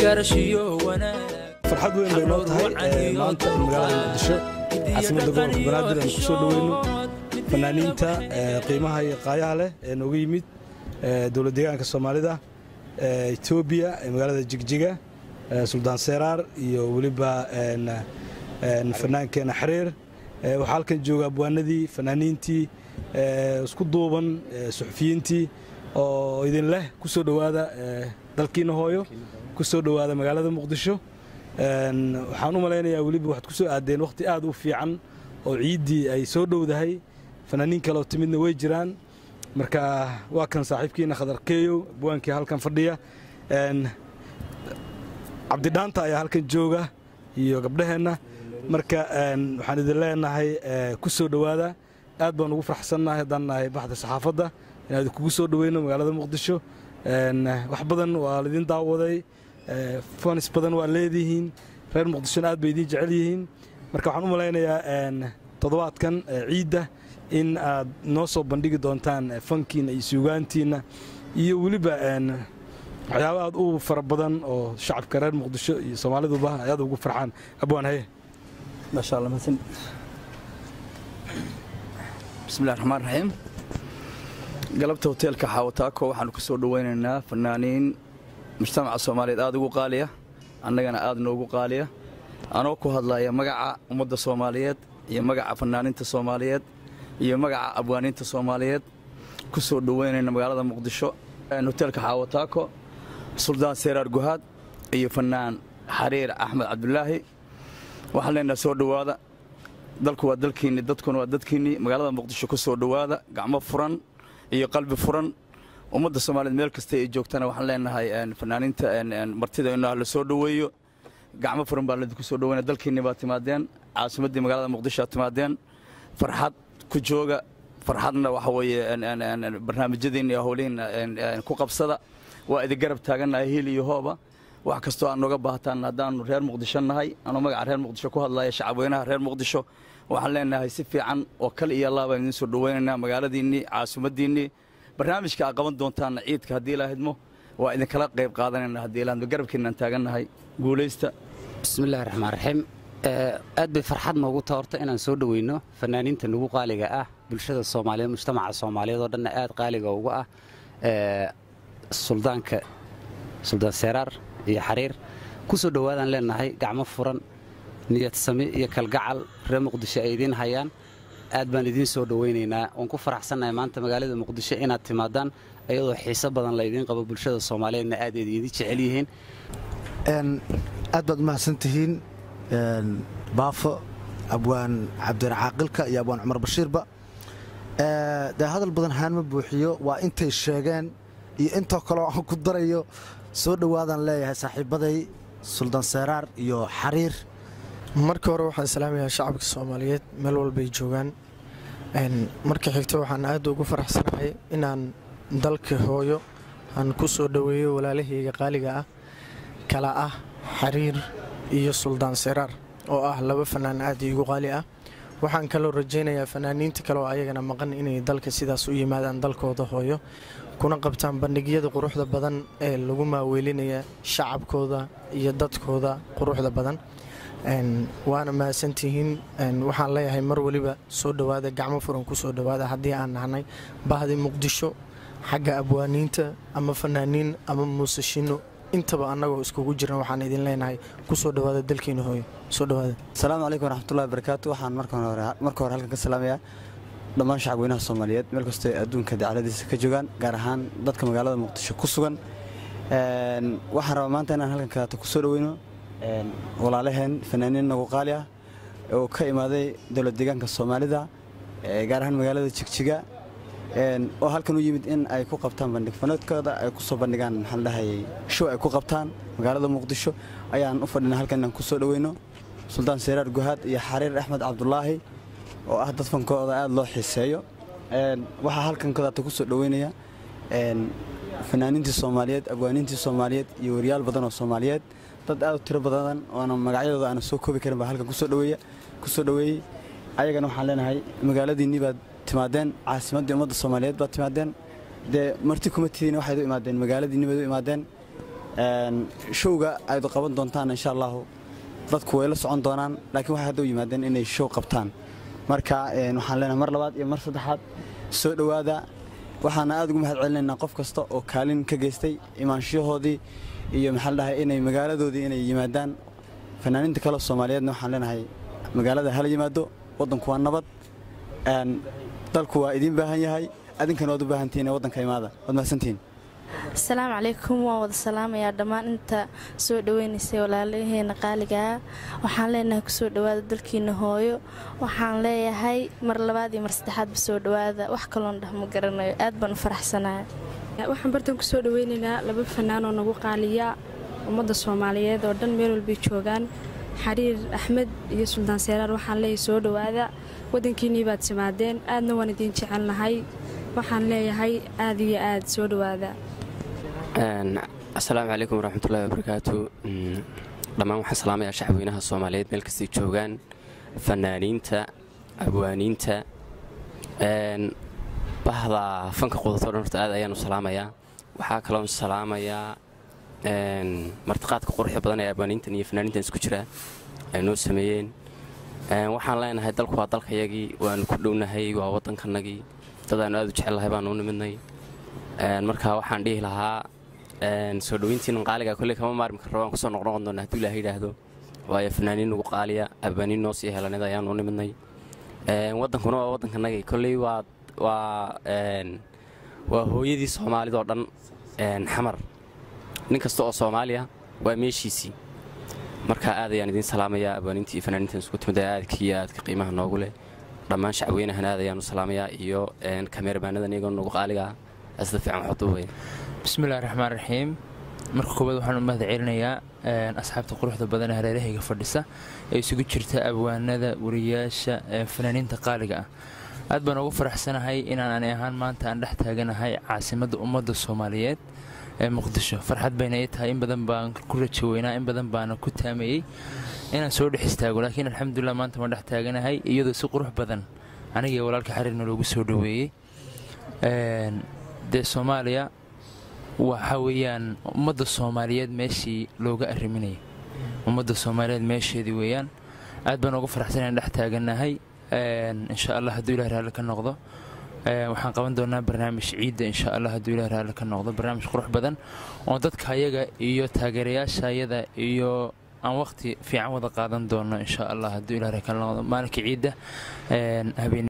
garashiyo wanaag farxad weyn bay noo tahay ee, maanta in magaalada muqdisho caasimadda gobolka banaadir aan kusoo dhoweyno fanaaniinta ee, qiimaha iyo qaayaha leh ee nooga yimid ee, dowlad deegaanka soomaalida ee, etoobiya ee magaalada jigjiga ee, suldaan seeraar iyo weliba een, een, fanaankeena xiriir Ee, waxaa halkan jooga abwaanadii fanaaniintii ee, isku duuban ee, suxufiyiintii oo idin leh ku soo dhowaada ee, dalkiina hooyo ku soo dhowaada magaalada muqdisho Een, waxaan u malaynayaa weliba waxaad ku soo aadeen wakhti aad u fiican oo ciiddii ay soo dhowdahay fanaaniin kale oo timidna way jiraan marka waa kan saaxiibkiina khadarkeeyo abwaankii halkan fadhiya Een, cabdidhaanta ayaa halkan jooga iyo gabdhaheenna marka een, waxaan idin leenahay ee, ku soo dhowaada aad baan ugu faraxsannahay haddaan nahay baxda saxaafadda inaan kugu soo dhoweyno magaalada muqdisho Een, wax badan waa laidin daawaday ee, fanis badan waa leedihiin reer muqdishona aad bay idiin jecel yihiin marka waxaan u malaynayaa een, toddobaadkan ee, ciidda in aad noo soo bandhigi doontaan ee, fankiina iyo suugaantiina iyo weliba een, waxyaabo aad u fara badan oo shacabka reer muqdisho iyo soomaaliduba ay aad ugu farxaan abwaan haye maasha allah mahadsan bismillahi raxmaan raxiim galabta hoteelka xaawataako waxaanu ku soo dhoweynaynaa fanaaniin mujtamaca soomaaliyeed aad ugu qaaliya annagana aad noogu qaaliya anoo ku hadlaya magaca ummadda soomaaliyeed iyo magaca fanaaniinta soomaaliyeed iyo magaca abwaaniinta soomaaliyeed ku soo dhoweynayna magaalada muqdisho Een, hoteelka xaawataako suldaan seeraar guhaad iyo fanaan xariir axmed cabdulaahi waxaan leenahay soo dhowaada dalku waa dalkiinni dadkuna waa dadkiinni magaalada muqdisho ku soo dhowaada gacmo furan iyo qalbi furan ummadda soomaaliyeed meel kasta ay joogtana waxaan leenahay een, fanaaniinta een, een, martida inaa la soo dhoweeyo gacmo furan baa ladinku soo dhoweynaya dalkiinni baa timaadeen caasimaddii magaalada muqdisho aad timaadeen farxad ku jooga farxadna waxa weeye een, een, een, een, barnaamijyadiinna iyo howlihiinna een, een, ku qabsada waa idin garab taagannahay hiil iyo hooba wax kastoo aad nooga baahataan haddaannu reer muqdisho nahay anuu magaca reer muqdisho ku hadlaya shacabweynaha reer muqdisho waxaan leenahay si fiican oo kal iyo laabaan idiin soo dhoweynaynaa magaaladiinnii caasimaddiinnii barnaamijka aad qaban doontaanna ciidka haddii ilaa hidmo waa idinkala qayb qaadanayna haddii ilaa hidmo garabkiinaan taagannahay guulaysta bismillahi raxmaan raxiim Ee, aad bay farxad noogu taha horta inaan soo dhoweyno fanaaniinta nagu qaaliga ah bulshada soomaaliyeed mujtamaca soomaaliyeed oo dhanna aad qaaliga uga ah Ee, suldaanka suldaan seeraar iyo xariir ku soo dhowaadaan leenahay gacmo furan niyad sami iyo kalgacal reer muqdisho ay idiin hayaan aad baan idiin soo dhoweynaynaa waan ku faraxsannahay maanta magaalada muqdisho inaad timaadaan iyadoo xiiso badan laydiin qabo bulshada soomaaliyeedna aad idin jecel yihiin Een, aad baad umahadsan tihiin een, baafo abwaan cabdiracaaqilka iyo abwaan cumar bashiirba Ee, dee hadal badan haan ma buuxiyo waa intay sheegeen iyo intoo kaleo aan ku darayo soo dhowaadaan leeyahay saaxiibaday suldaan seeraar iyo xariir marka hore waxaan salaamayaa shacabka soomaaliyeed meel walbay joogaan Een, marka xigta waxaan aad ugu faraxsanahay inaan dalka hooyo aan ku soo dhoweeyo walaalahayga qaaliga ah kala ah xariir iyo suldaan seraar oo ah laba fanaan aad iigu qaali ah waxaan kaloo rajaynayaa fanaaniinta kale oo ayagana maqan inay dalka sidaas u yimaadaan dalkooda hooyo kuna qabtaan bandhigyada quruxda badan ee lagu maaweelinaya shacabkooda iyo dadkooda quruxda badan Een, waana mahadsantihiin Een, waxaan leeyahay mar weliba soo dhowaada gacmo furan ku soo dhowaada haddii aan nahnay bahdi muqdisho xagga abwaaniinta ama fanaaniin ama muusashino intaba annagoo iskugu jiran waxaan idin leenahay ku soo dhowaada dalkiina hooyo soo dhowaada asalaamu calaykum waraxmatullahi wabarakaatu waxaan marka hore marka hore halkan ka salaamayaa dhammaan shacabweynaha soomaaliyeed meel kastoo ay adduunka dacaladiisa ka joogaan gaar ahaan dadka magaalada muqdisho ku sugan Een, waxaan rabaa maanta inaan halkan kaleeto ku soo dhoweyno een, walaalaheen fanaaniin nagu qaali ah oo ka imaaday dowlad deegaanka soomaalida ee gaar ahaan magaalada jigjiga Een, oo halkan u yimid in ay ku qabtaan bandhig fanaedkooda ay ku soo bandhigaan maxaan dhahayay show ay ku qabtaan magaalada muqdisho ayaan u fadhinaa halkan inaan ku soo dhoweyno suldaan seeraar guhaad iyo xariir axmed cabdulaahi oo ah dad fankooda aad loo xiiseeyo Een, waxaa halkan kadaata ku soo dhoweynaya een, fanaaniintii soomaaliyeed abwaaniintii soomaaliyeed iyo wariyaal badan oo soomaaliyeed dad aad u tiro badan oona magacyadooda aana soo koobi karin baa halkan kusoo dhoweeya kusoo dhoweeyey ayagana waxaan leenahay magaaladiinnii baad timaadeen caasimaddii ummadda soomaaliyeed baad timaadeen dee marti kuma tihiin waxayd u imaadeen magaaladiinni baad u imaadeen showga ayd qaban doontaan insha allahu dadku way la socon doonaan laakiin waxay hadda u yimaadeen inay show qabtaan marka waxaan leenahay mar labaad iyo mar saddexaad soo dhowaada waxaana aad ugu mahad celinaynaa qof kasta oo kaalin ka geystay imaanshahoodii iyo maxaa la dhahay inay magaaladoodii inay yimaadaan fanaaniinta kale soomaaliyeedna waxaan leenahay magaalada hala yimaado waddanku waa nabad dalku waa idiin baahan yahay adinkana waad u baahantihiin ee waddanka imaada waad mahadsantihiin asalaamu calaykum waan wada salaamayaa dhammaan inta soo dhaweynaysay walaalaheena qaaligaa waxaan leenahay kusoo dhowaada dalkiina hooyo waxaan leeyahay mar labaad iyo mar saddexaadba soo dhowaada wax kaloon dhah ma garanayo aad baan u faraxsanaya waxaan bartan kusoo dhaweynaynaa laba fanaanoo nagu qaaliya ummadda soomaaliyeed oo dhan meel walbay joogaan xariir axmed iyo suldaan seeraar waxaan leeyahay soo dhowaada waddankiinnii baad timaadeen aadna waan idiin jecelnahay waxaan leeyahay aad iyo aad soo dhowaada asalaamu calaykum waraxmatullahi wabarakaatu dhammaan waxaan salaamayaa shacabweynaha soomaaliyeed meel kastay joogaan fanaaniinta abwaaniinta bahda fanka qudato dhan horta aad ayaanu salaamayaa waxaa kaloon salaamayaa martiqaadka quruxda badan ee abwaaniintan iyo fanaaniintan isku jira ay noo sameeyeen waxaan leenahay dalku waa dalkayagii waanu ku dhownahay waa waddankanagii dadaanu aad u jecellahay baanu u nimidnay marka waxaan dhihi lahaa soo dhoweyntiinan qaaliga kolley kama maarmi karro waan kusoo noqnoqon doona hadduu ilaah yidhaahdo waayo fanaaniin nagu qaaliya abwaaniin noo sii helanid ayaanu u nimidnay waddankuna waa waddankanagii kolley waa waa waa hooyadii soomaalidoo dhan xamar nin kasta oo soomaaliya waa meeshiisii marka aad ayaan idiin salaamayaa abwaaniinta iyo fanaaniintan isku timid ee aadka iyo aadka qiimaha noogu leh dhammaan shacweynahan aad ayaanu salaamayaa iyo kameerbaanadan iyagoo nagu qaaliga ah sida fiican waxu duubaya bismillahi raxmaan raxiim marka koowaad waxaan u mahad celinayaa asxaabta quruxda badan ee hareerahayga fadhisa ee isugu jirta abwaanada wariyaasha fanaaniinta qaaliga ah aad baan ugu faraxsanahay inaan ani ahaan maanta aan dhex taaganahay caasimadda ummadda soomaaliyeed ee muqdisho farxad bayna ii tahay in badan baan ku rajo weynaa in badan baana ku taameeyey inaan soo dhex istaago laakiin alxamdulilah maanta waan dhex taaganahay iyadoo si qurux badan anigii walaalka xariirna loogu soo dhoweeyey dee soomaaliya waxa weeyaan ummadda soomaaliyeed meeshii looga arriminayay ummadda soomaaliyeed meesheedii weeyaan aad baan ugu faraxsan inaan dhex taaganahay insha allah hadduu ilah raalli ka noqdo waxaan qaban doonaa barnaamij ciidda insha allah hadduu ilah raalli ka noqdo barnaamij qurux badan oo dadka ayaga iyo taageerayaasha ayada iyo aan waqti fiican wada qaadan doono insha allah hadduu ilah raalli ka noqdo maalinka ciidda habeen